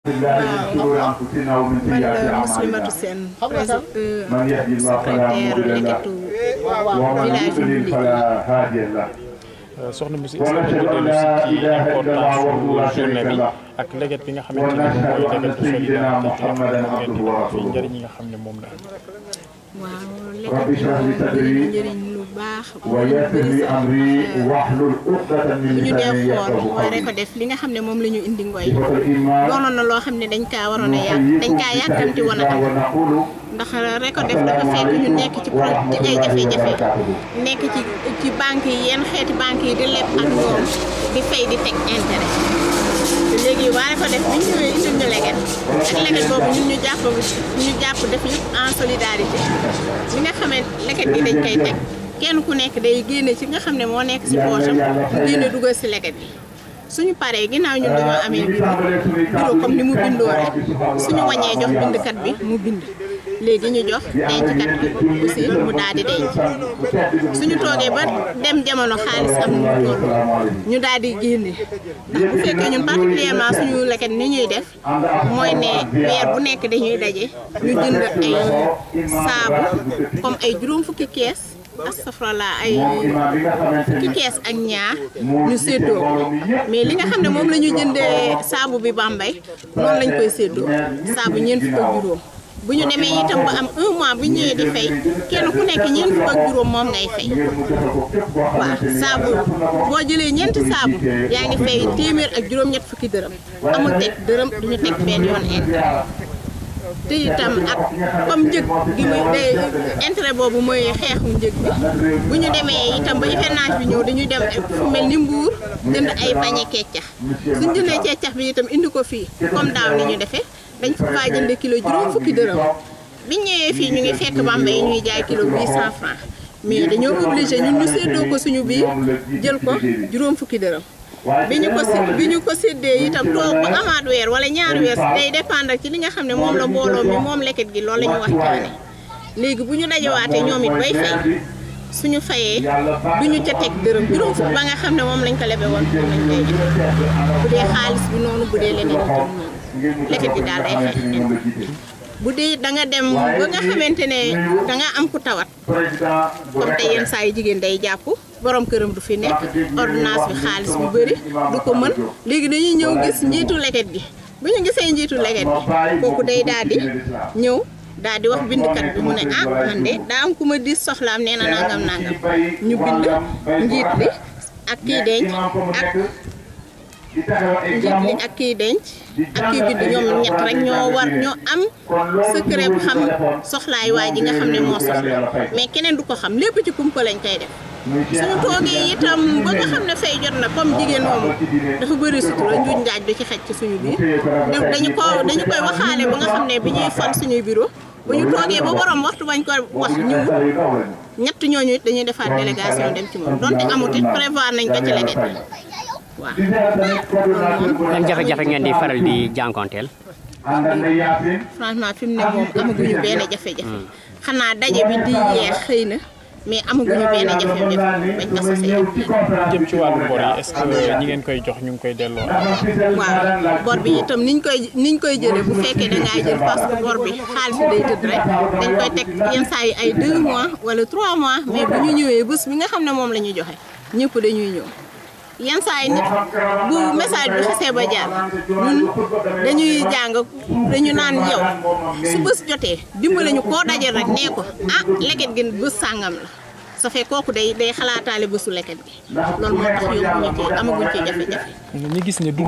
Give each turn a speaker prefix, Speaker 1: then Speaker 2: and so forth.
Speaker 1: waaw man la Muslimatu Sène président secrétaire leketu village Ndouly
Speaker 2: soxna Moussa est-ce que nga dellu si ci importance journée bi ak leget bi nga xamante ne moom mooy legetu solidarité te ngeen di fi njëriñ yi nga xam ne moom la am.
Speaker 1: waaw leket bi bëri na njëriñ lu baax bëri sax bu ñu dee xool mooy rek ko def li nga xam ne moom la ñu indi ngoy doonoon na loo xam ne dañ kaa waroon a yàq dañ kaa yàkkamti woon a am ndax rek ko def dafa fekk ñu nekk ci pro ci ay jafe-jafe nekk ci ci banque yi yenn xeeti banque yi di leb ak ñoom di fay di teg intérêt léegi waaye ko def bi ñu ñëwee indil ñu leget ak leget boobu ñun ñu jàpp ñu jàpp def yëpp en solidarité li nga xamee leget gi dañ koy teg kenn ku nekk day génne ci nga xam ne moo nekk si poosam mu génne dugal si leget gi suñu paree ginnaaw ñun dañoo amee bureau bureau comme ni mu bindoo rek suñu wañee jox bindkat bi mu bind léegi ñu jox denckat bi aussi mu daal di denc suñu toogee ba dem jamono xaalis am nu mu toll ñu daal di génne ndax bu fekkee ñun particulièrement suñu leket ni ñuy def mooy ne weer bu nekk dañuy daje ñu jënd ay saabu comme ay juróom fukki kees astafurlah ay fukki kees ak ñaar ñu séddoo mais li nga xam ne moom la ñu jëndee saabu bi Bambey noonu lañ koy séddoo saabu ñeent fukk ak juróom bu ñu demee itam ba am un mois bu ñëwee di fay kenn ku nekk ñeent fukk ak juróom moom ngay fay waaw saabu boo jëlee ñeenti saabu yaa ngi fay téeméer ak juróom-ñett fukki dërëm amul teg dërëm duñu teg benn yoon intérêt te itam ak comme njëg gi muy day intérêt boobu mooy xeexu njëg bi bu ñu demee itam ba hivernage bi ñëw dañuy dem fu mel ni mbuur jënd ay pañe keccax suñ jëndee keccax bi itam indi ko fii comme daaw ni ñu defee dañ fa faa jënd kilo juróom fukki dërëm biñ ñëwee fii ñu ngi fekk Bambey ñuy jaay kilo 800 francs mais dañoo obligé ñun ñu séddoo ko suñu biir jël ko juróom fukki dërëm bi ñu ko bi ñu ko séddee itam toog ba amaat weer wala ñaari weer day dépendre ci li nga xam ne moom la mbooloo mi moom leket gi loolu la ñu waxtaane léegi bu ñu dajawaatee ñoom it bay fay suñu fayee du ñu ca teg dërëm juróom fukk ba nga xam ne moom lañ ko lebe woon pour lañ koy jox bu dee xaalis bi noonu bu dee leneen itam noonu leket gi daal day xeex bu dee da nga dem ba nga xamante ne da nga am ku tawat comme te yenn saa yu jigéen day jàpp borom këram du fi nekk ordonnance bi xaalis bu bëri du ko mën léegi dañuy ñëw gis njiitu leket gi bu ñu gisee njiitu leket gi kooku day daal di ñëw daal di wax bindkat bi mu ne ah man de daa am ku ma di soxlaam nee na nangam nangam ñu bind njiit li ak kii denc ak njiit li ak kii denc ak kii bind ñoom ñett rek ñoo war ñoo am secret bu xam soxlaay waa ji nga xam ne moo soxla mais keneen du ko xam lépp ci kumpa lañ koy def suñu toogee itam ba nga xam ne fay jot na comme jigéen moomu dafa bëri sutura njuuj njaaj du ci xej ci suñu biir dañu ko dañu koy waxaale ba nga xam ne bi ñuy fan suñuy bureau bu ñu toogee ba borom waxtu bañ ko wax ñu ñett ñooñu it dañuy defaat délégation dem ci moom donte amut it prévoir nañ ko ci leget waaw.
Speaker 3: yan jafe-jafe ngeen di faral di jànkonteel.
Speaker 1: franchement fi mu ne moom amaguñu benn jafe-jafe. xanaa daje bi di yeex xëy na mais amaguñu benn jafe-jafe bañ associé
Speaker 2: jëm ci wàllu bor yi est-ce que ñi ngeen koy jox ñu ngi koy delloo.
Speaker 1: waaw bor bi itam niñ koy niñ koy jëlee bu fekkee da ngaa jël parce que bor bi xaalis bi day tëdd rek dañ koy teg yenn saa yi ay 2 mois wala 3 mois mais bu ñu ñëwee bés bi nga xam ne moom la ñuy joxe ñëpp dañuy ñëw. yenn saa yi nit bu message bi xasee ba jaar ñun dañuy jàng dañu naan yow su bés jotee dimbale ñu koo dajal rek nee ko ah leket gi bés sàngam la sa fekk kooku day day xalaataale bésu leket gi loolu moo tax yóbbu ñu ci amaguñ ci jafe-jafe.
Speaker 2: ñu gis ne